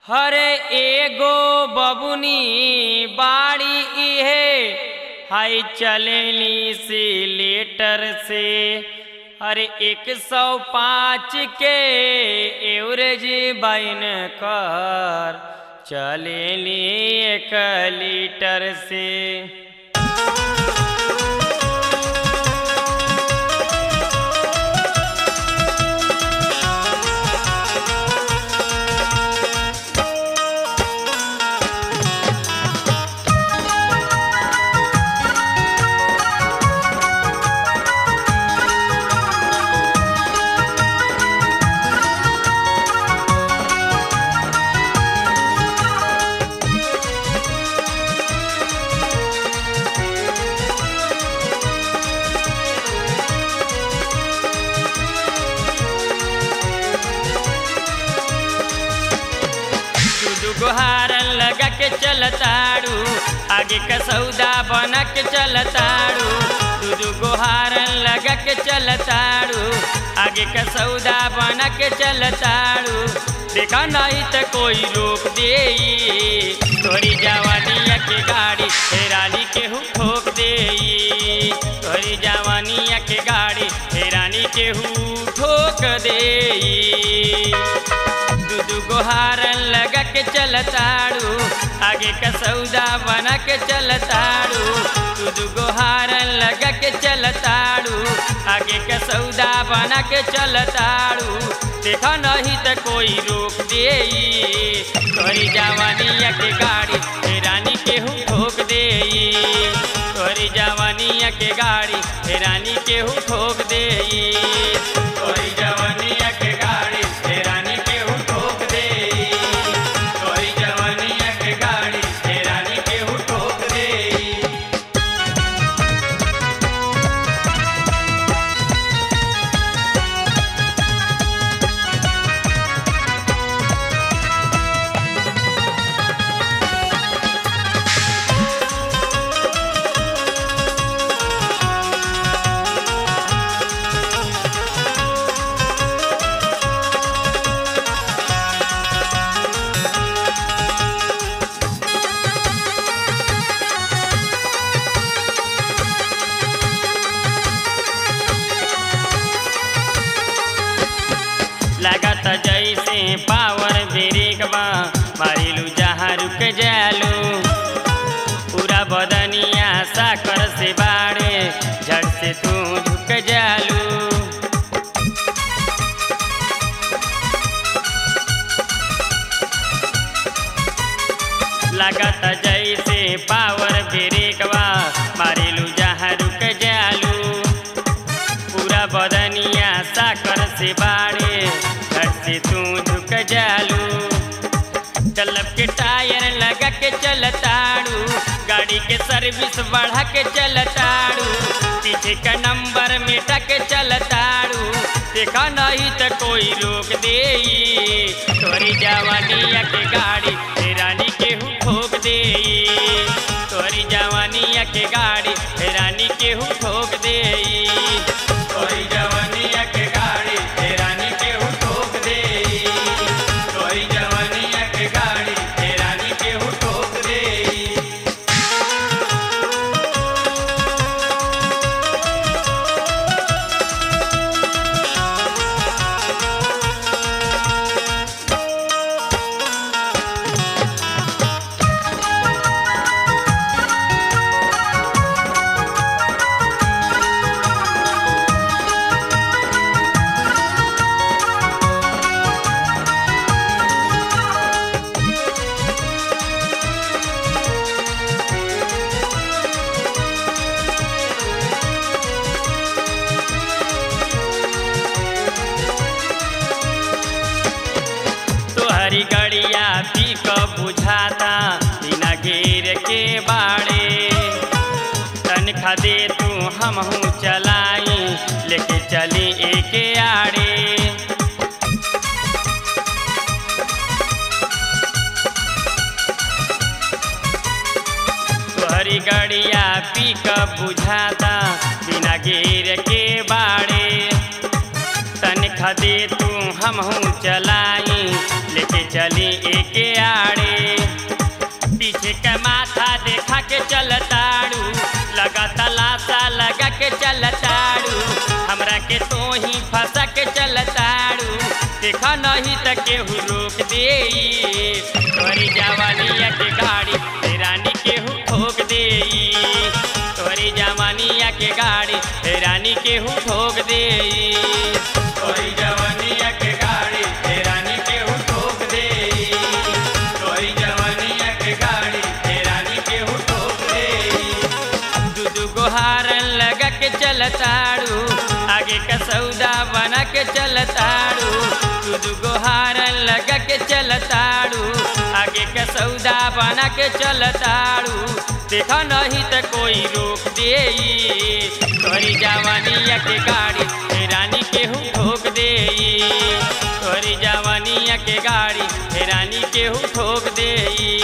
हरे एगो बबुनी बाड़ी इहे हाय चलेली से लेटर से हरे एक सौ पाँच के एवरेज बाइन कर चलेली एक लीटर से दुगो हारन लगा के चलताड़ू आगे का सौदा बना के चलताड़ू दुगो हारन लगा के चलताड़ू आगे का सौदा बना के चलताड़ू देखा नहीं तो कोई रोक दे तोरी जवानिया के गाड़ी हेरानी के हूँ ठोक दे तोरी जवानिया के गाड़ी हेरानी के हूँ ठोक दे दुगो हारन लगा के चलताड़ू आगे का सौदा बना के चलताड़ू तू दुगो हारन लगा के चलताड़ू आगे का सौदा बना के चलताड़ू देखा नहीं तो कोई रोक दे तोरी जवानिया के गाड़ी हेरानी के हूँ ठोक दे तोरी जवानिया के गाड़ी हेरानी के हूँ ठोक दे तोरी जवानिया के गाड़ी हेरानी के हूँ ठोक दे तोरी जवानिया के गाड़ी हेरानी के हूँ ठोक दे लागत जैसे पावर ब्रेक बा मारिलू जहाँ रुक जालू पूरा बदनिया साकर से बाड़े झट से तू झुक जालू लागत जैसे पावर ब्रेक बा मारिलू जहाँ रुक जालू पूरा बदनिया साकर से बाड़े घर से तू झुक जालू चलब के टायर लगा के चलताड़ू गाड़ी के सर्विस बढ़ा के चलताड़ू पीछे का नंबर मिटा के चलताड़ू देखा नहीं तो कोई रोक दे तोरी जवानिया के गाड़ी रानी के हूँ ठोक दे तोरी जवानिया के गाड़ी रानी के हूँ ठोक दे तोरी जवानिया के गाड़ी रानी के हूँ ठोक दे तोरी जवानिया के गाड़ी रानी के हूँ ठोक दे तोहरी गड़िया पीक बुझाता बिना घेर के बाड़े तनखा दे तू हमहू चलाई लेके चली एके आड़े तोहरी गड़िया पीक बुझाता बिना घेर के बाड़े तनखा दे तू हमहू चलाई लेके चली एके आड़े पीछे का माथा देखा के चलताड़ू लगा तलाशा लगा के चलताड़ू हमरा के तो ही फंसा के चलताड़ू देखा नहीं त केहू रोक दे तोरी जवानिया के गाड़ी हे रानी केहू ठोक दे तोरी जवानिया के गाड़ी हे रानी केहू ठोक दे तोरी जवानिया के गाड़ी हे रानी केहू ठोक दे तोरी जवानिया के गाड़ी हे रानी केहू ठोक दे दू दू गो हारन लगा के चलताड़ू आगे का सौदा बना के चलताड़ू दू दू गो हारन लगा के चलताड़ू आगे का सौदा बना के चलताड़ू देखा नहीं त कोई रोक दे तोरी जवानिया के गाड़ी हे रानी केहू ठोक दे तोरी जवानिया के गाड़ी हे रानी केहू ठोक दे